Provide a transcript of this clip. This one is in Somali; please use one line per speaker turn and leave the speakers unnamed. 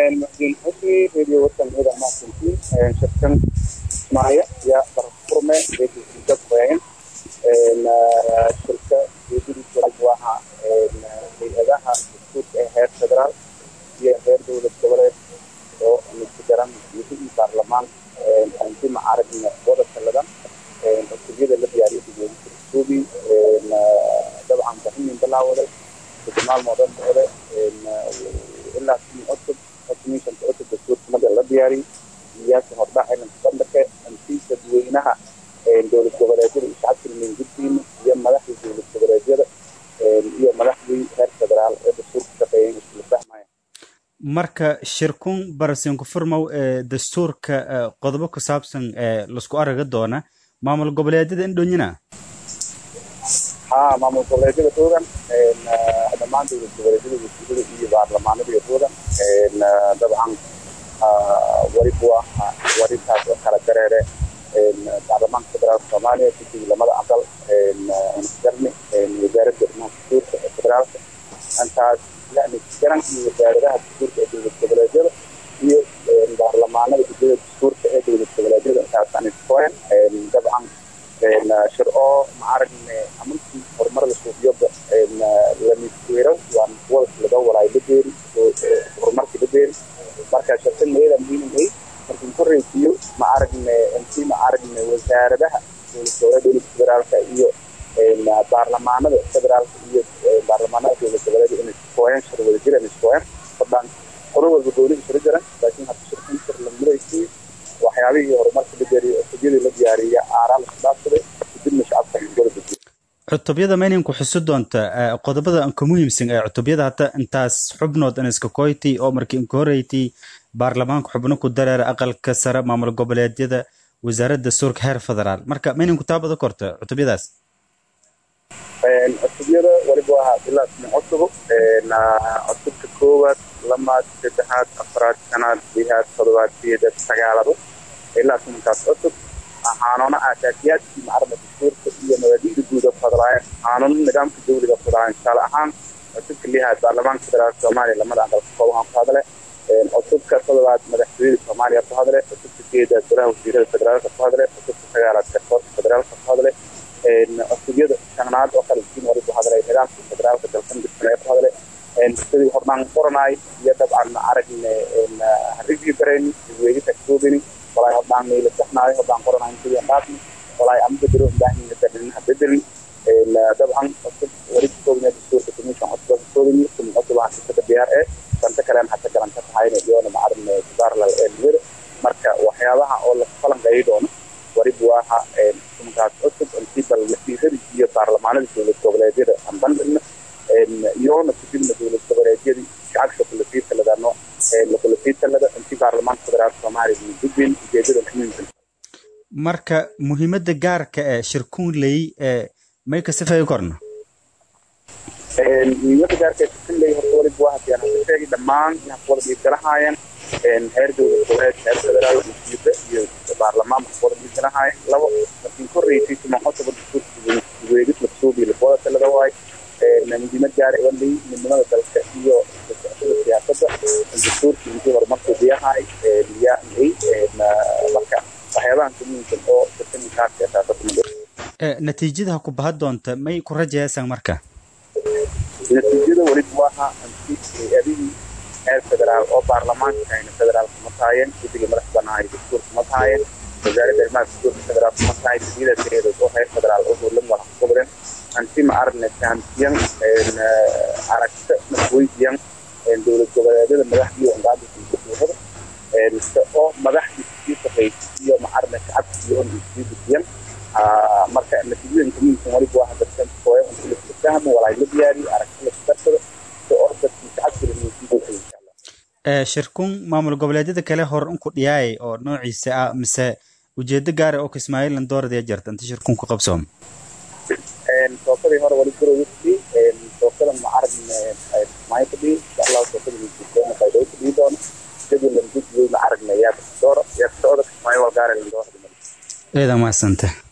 muxdiin xusni radio wasan ida mahadsantiin shirkan ismaayo ya barfurme dad weyn shirka geedidiisa waxa hay-adaha dastuurka ee heer federaal iyo heer dowlad goboleed oo midka garan madaxii baarlamaan anti macaragna wada taladan cutubiyada la diyaariyo dugoobi dabcan bahimin bilaawaday maalmoodan socda ilaa sii cusub cusubmiishanta cusub dastuurka marka la diyaariyo siyaasa hordhac ciidanka bandhaka anti dadweynaha dowlad goboleedyada iyo shacabka guddiina iyo madaxda dowlad goboleedyada iyo madaxdii heer federaal ee dastuurka shaqeeyeen isla fahmaya
marka shirkun barasenku furmow ee dastuurka qodobo ku saabsan ee laisku araga doona maamul goboleedyada indhonyina
ha maamul goboleedyada toogan dhammaan dowlad goboleedyada wasiirada iyo baarlamaanada toogan dabcan waribuwa warintaas oo kala dareere baarlamaanka federaalka soomaaliya guddiga lamada aqal garni wasaaradda arrimaha dastuurka ee federaalka intaas yani garan iyo wasaaradaha dastuurka ee dowlad goboleedyada iyo baarlamaanada guddiyada dastuurka ee dowlad goboleedyada intaasaan iskoen dabcan shir oo maaragne amantii horumarada suuqyada lamisweero waa wada laga walaay la beeri horumarka la beeri marka shirkan iyada muhiim ay markin ku reysiyo ma aragne intii ma aragne wasaaradaha dowlad goboleed dowlad federaalka iyo baarlamaanada federaalka iyo baarlamaanada dowlad goboleed inay iskooyaan shir wada jiraan iskooyaan fadlan qolo walba gooni isla jiran laakiin hadda shirkan shir la muraysiyo waxyaabihii horumarka la beeriyo cutubiyadii la diyaariya aaraa la khilaafsaday kadibna shacabka wada dejiyo
cutubyada mayninku xusi doonta qodobada anka muhiimsan ee cutubyada hata intaas xubnood aniska koyti oo markii inka horeyti baarlamaanka xubno ku dareera aqalka sare maamul goboleedyada wasaaradda dastuurka heer federaal marka mayninku taabada korta cutubyadaas
cutubyada waliba waa ilaa smi cusubo cutubka koowaad lamaad saddexaad afraad shanaad lihaad todobaad sideed sagaalado ilaa sumankaas cusub xanuuno aasaasiyaadkii macarada dastuurka iyo mabaadi'da guud oo fadlaaya xanuuno nidaamka dawliga fadlaaya tusaale ahaan cutubka lihaad baarlamaanka federaalka soomaaliya lamada aqalka koobahan ku hadle cutubka todobaad madaxtooyada soomaaliya ku hadle cutubka sideedaad golaha wasiirada federaalka ku hadle cutubka sagaalaad garsoorka federaalka ku hadle cutubyada shanaad oo kale siin wali ku hadlay nidaamka federaalka dalkan dibsane ku hadle sidii hornaan qoranaay iyo dabcan ma aragne review garayni weegita koobini walaay hodhaan meela saxnaayo hodhaan qoranaay sidii dhaafni walaay ama bedelo baahniga dadinaha bedeli dabcan cusub wali koobina dastuurka commission cusub koobini kum cusub aan sisada diyaar ee santa kalen hata galan ka tahayna iyona ma aragne subaarlal ee niyada marka waxyaabaha oo la falanqeeyi doono waribu waxa kumankaas cusub intii bal wasiiradii iyo baarlamaanada dowlad goboleedyada aan bandhigna iyoona kudibna dowlad goboleedyadii shacabka kulasiitaladaano kulasiitalada intii baarlamaanka federaalka soomaaliya iyo gudbin ujeedada muhiimka
marka muhiimadda gaarka ee shirkuunley ee may ka sifeeyi korna
muhiimadda gaarka ee shirkuunley horta waliba waa hadii aan hada sheegay dhammaan inaan kuwada dhiibgalahaayeen heer dowlad goboleed heer federaal wasiirda iyo baarlamaan kuwada dhiibgalahaayeen labo markiin korreysay siman cusub dastuurka weegis lasuubi lakuwada talada waay muhiimad gaara walay midnimada dalka iyo socashada siyaasadda dastuurkii intii horumarku diyahay yaa marka waxyaabahan ka muhiimsan oo sirkaninkaasi asaasada
natiijada ku baha doonta may ku rajayaysaan marka
natiijada weliba waha anti hay-adihii heer federaal oo baarlamaanka hayna federaalka ma tahaayeen guddiga madax banaahay dastuurka ma tahaayeen wasaaradda arrimaha dastuurka federaalka ma tahay gudiyada tireedood oo heer federaal oo howlan walax goboleen anti ma arne fahamsiyan aragta masweydiyan dowlad goboleedyada madaxdii ongaada dastuurada oo madaxdii sii shaqeysay iyo ma arne shacabka iyo on sii dejiyan marka natiijooyinka muhiimsan waliba waa dadkan hooya unti la fahmo walaay la diyaariyo aragti la darsado oo dadkii shacabka la muujiyay insha allah
shirkun maamul goboleedyada kale hor unku dhiyaayay oo noociisa ah mise ujeedo gaara oo kismaayilan dooradaya jirta inta shirkun ku qabsoom
tookadii hore wali gurowisi tookada ma aragne kismaayo kadhihi insha allahu tookada wisiisoona baydhabo kadhihi doono jadwalan gudwey ma aragne yaa dooro yaa socda kismaayo walgaara lan doora
eeda mahadsanta